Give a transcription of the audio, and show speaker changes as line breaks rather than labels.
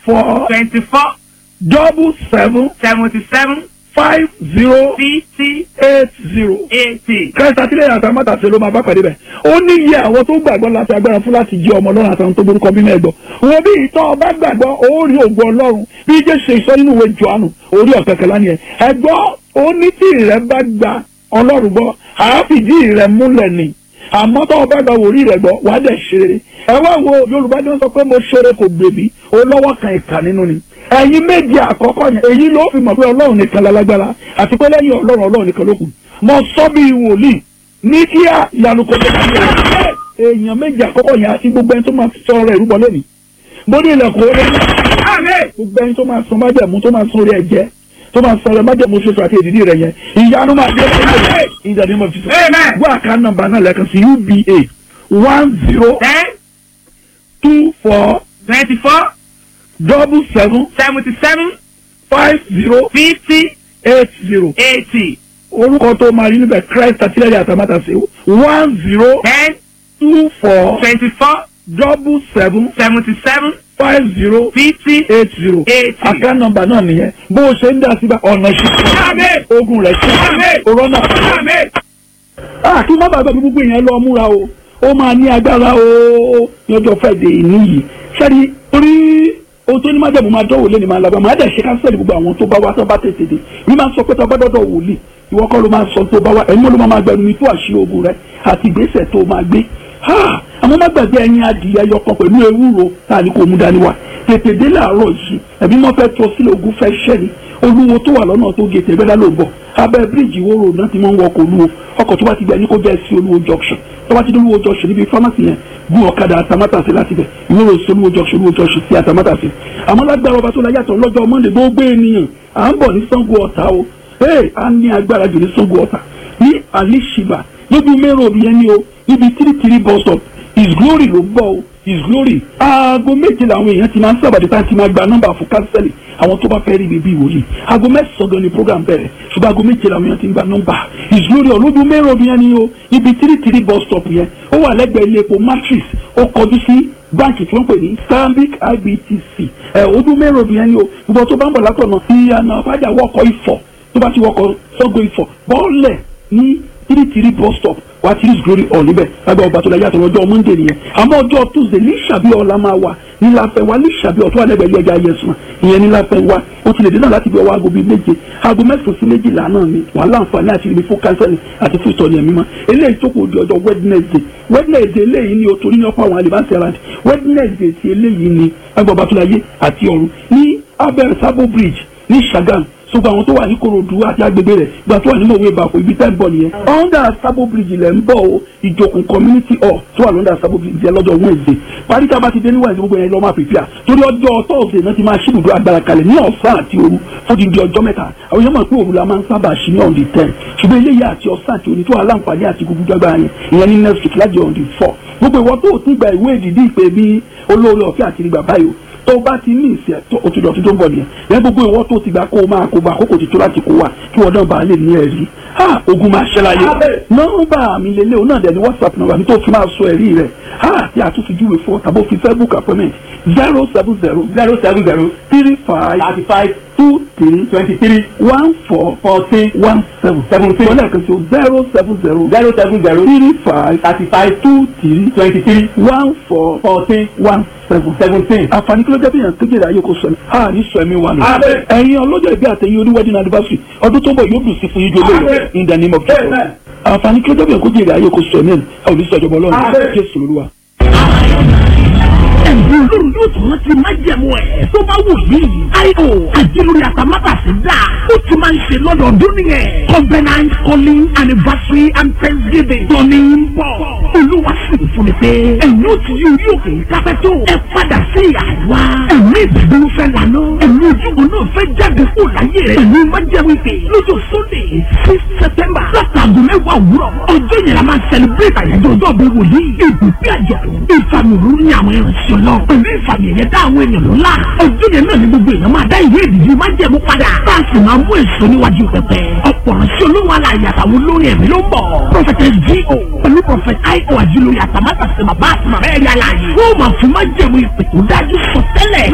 four
twenty-four
double seven
seventy-seven
five zero
fifty
eight zero.
eighty.
kẹta sílẹ̀ àtàmátà ṣe ló máa bá pàdé bẹ̀. ó ní iye àwọn tó gbàgbọ́ láti agbára fún láti jí ọmọ ọlọ́run àtàwọn tó borúkọ bí mẹ́ẹ̀gbọ́. wo bí ìtọ́ ọba gbàgbọ́ ó rí ògùn ọlọ́run bí jẹ́ ṣe ìsọ nínú ìwé johannu orí ọ̀kẹ́kẹ́ lánìí ẹ̀. ẹ̀gbọ́ ó ní tí ìrẹ́ bá gba ọlọ́run gbọ́ àáfìdí ìrẹ́ múlẹ̀ ni àmọ́ tó ọba gba wòrí rẹ̀ gbọ́ wàá dẹ̀ ṣeré. ẹ wá wo yorùbá ni wọ́n sọ pé mo ṣeré kò gbèbí ó lọ́wọ́ kan ìkà nínú ni ẹ̀yin méje àkọ́kọ́ yẹn èyí ló fi mọ̀ pé ọlọ́run nìkan lálágbára àti pé lẹ́yìn ọlọ́run ọlọ́run nìkan ló kù mo sọ bí wòlíì ní kíá ìyanu kò tó kàn yẹn èèyàn méje àkọ́kọ́ yẹn àti gbogbo ẹni tó máa sọ ọ̀rọ̀ ìrúbọ lẹ́nu bó ní ilẹ̀kùn orí gbogbo ẹni tó máa sọ májẹ̀mú tó máa sọ orí ẹ̀jẹ̀ tó máa sọ ọ̀rọ̀ májẹ̀mú ṣoṣo àti èdìdí rẹ̀ yẹn ìyanu máa dé lẹ́yìn ìdàdí mọ̀ fi sọ wọ́n àká nọ́mbà náà lẹ́ẹ̀kan sí uba one zero
ten
two four
twenty-four
double seven
seventy-seven
five zero
fifty
eight zero.
eighty.
orúkọ tó máa rí níbẹ̀ christ àtìlẹ́yìn àtàmátàsé one zero
ten
two four
twenty-four
double seven
seventy-seven
five zero
fifty
eight zero
eighty.
àká nọ́mbà náà nìyẹn bó o ṣe ń dá síbà ọ̀nà
Àmín.
ṣíṣe ogun rẹ̀ ṣe
Àmín.
òrọ́nà.
Àmín.
Ah, kí má bàbá mi gbogbo yẹn lọ múra o ó máa ní agbára o lọ́jọ́ fẹ́ẹ̀dẹ̀ ìní yìí sẹ́ni torí ohun tó ní má jẹ̀bù máa dọ́wọ́ lé ní máa lábá máa dẹ̀ ṣe kánsẹ́lì gbogbo àwọn tó bá wá tó bá tètè dé mi máa sọ pé tó bá dọ́dọ̀ wòlíì ìwọ kọ́ ló máa sọ tó bá wá ẹ̀yin ló máa gbẹnu mi tó àṣírí ogun rẹ àti ìgbésẹ̀ tó máa gbé Ah, àmọ́ má gbàgbé ẹyin adìyẹ yọkan pẹ̀lú ewúro tá a ní kó mú dání wá tètè dé láàárọ̀ yìí ẹ̀bí wọ́n fẹ́ tó sílẹ̀ ogun fẹ́ ṣẹ́ ni olúwo tó wà lọ́nà tó gé tẹ̀gbẹ́dá ló ń bọ̀ abẹ́ bíríìjì wo road náà ti máa ń wọkọ̀ olúwo ọkọ̀ tó bá ti gbẹ ní kó bẹ́ẹ̀ sí olúwo junction tó bá ti dé olúwo junction níbi pharmacy yẹn gún ọ̀kadà àtàmátàsí láti bẹ̀ ìwé road sí olúwo junction olúwo junction sí àtàmátàsí àmọ́ lágbára ọba tó la yàtọ̀ lọ́jọ́ monday gbogbo ènìyàn à ń bọ̀ ní sango ọ̀tá o ee a ní agbára jù ní sango ọ̀tá ní alishiba lójú mẹ́rọ̀ òbí yẹn ni o níbi tírítírí bus stop his glory ló gbọ́ o his glory aago méje làwọn èèyàn ti máa ń sábàdí tá a ti máa gba nọ́mbà fún kánsẹ́lì àwọn tó bá fẹ́ rí bíbí ìwòyí aago mẹ́sàn-án gan ni program bẹ̀rẹ̀ ṣùgbọ́n aago méje làwọn èèyàn ti ń gba nọ́mbà his glory ọlójú mẹ́rọ̀ bí yẹn ni o ibi tírítírí bus stop yẹn ó wà lẹ́gbẹ̀ẹ́ ilé epo matrix ó kọjú sí báǹkì tí wọ́n pè ní stanbic ibtc ẹ̀ ojú mẹ́rọ̀ bí yẹn ni o gbogbo tó bá ń bọ̀ látọ̀nà ìyànà fàjà wọkọ̀ ifọ̀ tó bá ti wọkọ̀ sọ́gbó ifọ̀ bọ́ọ̀lẹ̀ ní tírítírí bus stop wá tí his glory hall níbẹ̀ lágbà ọba tó la yàtọ̀ lọ́jọ́ monday nìyẹn àmọ́ ọjọ́ tuesday ní sàbí ọ̀la máa wà ní láfẹ́ wa ní sàbí ọ̀tún àlẹ́gbẹ̀ẹ́ ilé ẹja yẹsùn ìyẹn ní láfẹ́ wa ó ti lè dé náà láti bí ọwọ́ aago bíi méje aago mẹ́sàn-án sí méjìlá náà ni wà á láǹfààní àti ibi fún kánsẹ́lì àti fún ìtọ́ni ẹ̀mí mọ́ eléyìí tó kù di ọjọ́ wednesday wednesday eléyìí ni o torí ní ọ̀pọ̀ àwọn àlìbáṣẹ́ ara wednesday ti eléyìí ni lágbà ọba tó la yé àti ọ̀run ní abẹ́ sabo bridge ní sagam ṣùgbọ́n àwọn tó wà ní korodu àti agbègbè rẹ̀ gba tó wà nínú òwe ìbàkú ibi tẹ́ ń bọ̀ nìyẹn. under sabo bridge lẹ̀ ń bọ̀ o ìjòkùn community hall tó wà lọ́ndà sabo bridge yẹn lọ́jọ́ wednesday parí tá a bá ti dé ní wednesday gbogbo yẹn lọ́ máa pèpìà torí ọjọ́ thursday náà ti máa ṣí ibùdó agbára kalẹ̀ ní ọ̀sán àti òru fún ti di ọjọ́ mẹ́ta àwọn yẹn mọ̀ pé òru la máa ń sábà ṣí ní on the ten ṣùgbọ́n eléyìí àti ọ̀sán àti òní tó wà láǹfààní àti gbogbo agbára yẹn ìyẹn ní next week láti on the four gbogbo ìwọ tó o ti gba ìwé ìdìdí ìpè bí olóore ọ̀fẹ́ àti ìgbà báyìí o tó bá ti ní ìsẹ̀ tó o ti dọ̀tí tó ń bọ̀ nìyẹn lẹ́yìn gbogbo ìwọ tó ti gbà kó o máa kó bá àkókò ti tó láti kó wa kí wọ́n náà bá lè ní ẹ̀rí ha ogun máa ṣẹlẹ̀ ayé nọ́mbà mi lélẹ̀ òun náà dẹ̀ ní whatsapp nọ́mbà mi tó fi máa sọ ẹ̀rí rẹ̀ ha tí a tún fi júwe fún ọ tàbí òfin facebook appointment zero seven zero
zero seven zero
three five
thirty five
two three
twenty three
one four
fourteen
one seven
Seventeen.
wọ́n lẹ́ẹ̀kan sí o zero seven zero
zero seven zero
three five
thirty five
two three
twenty three
one four
fourteen
one seven
seventeen.
àǹfààní kí ló jẹ́ bí yàn kékeré ayé kò sọ ni a ní sọ ẹ̀mí wa nù.
Àmín.
ẹ̀yin ọlọ́jọ́ ìbí àtẹ̀yìn oní wedding anniversary ọdún tó ń bọ̀ yóò dùn sí fún yín ju olóyè
Àmín.
in the name of Jesus.
Amen.
àǹfààní kí ló jẹ́ bí yàn kékeré ayé kò sọ ẹ̀mí ẹ̀ ẹ̀ ò ní sọ ìjọba ọlọ́run
Àmín.
jésù lóluwa.
ẹ̀bùn olórí yóò tún rántí májẹ̀mú ẹ̀ tó bá wù yí. io àjẹlórí àtàmátàsí dà ó ti máa ń ṣe lọ́dọọdún nìyẹn. covenant calling anniversary and thanksgiving tóní ń bọ̀. olúwa sì ń fún mi pé ẹ̀yin ó ti yí orí òkè kápẹ́ tó. ẹ padà sí àwa. ẹ̀mí ìdúró fẹ́ lànà. ẹ̀mí ojúbọ náà fẹ́ jáde kó láyé rẹ̀. ẹ̀mí májẹ̀mú ìpè lọ́jọ́ sunday six september látàgùn mẹ́wàá òwúrọ̀. ọjọ́ yẹn la máa celebrate àyájọ́ ọjọ́ bí wòlíì. ìbùkún àjọ̀dún ìfàmì òróró ní àwọn ìrìnsẹ̀ náà. pẹ̀lú ìfàmì ẹ̀yẹ dá àwọn èèyàn lọ́la. ọjọ́ yẹn náà ni gbogbo èèyàn máa dá ìwé ìdìbò májẹ̀mú padà. bá a sì máa mú èso níwájú pẹpẹ. ọ̀pọ̀ ránṣẹ́ olóhùn alàyè àtàwọn olórin ẹ̀mí ló ń bọ̀. prọfẹtẹ G.O. pẹ̀lú prọfẹtẹ I.O. àjùlóye àtàmátàsí bàbá àti màmá ẹ̀yà alàyè. wọ́n máa fún májẹ̀mú ìpè tó dájú sọ tẹ́lẹ̀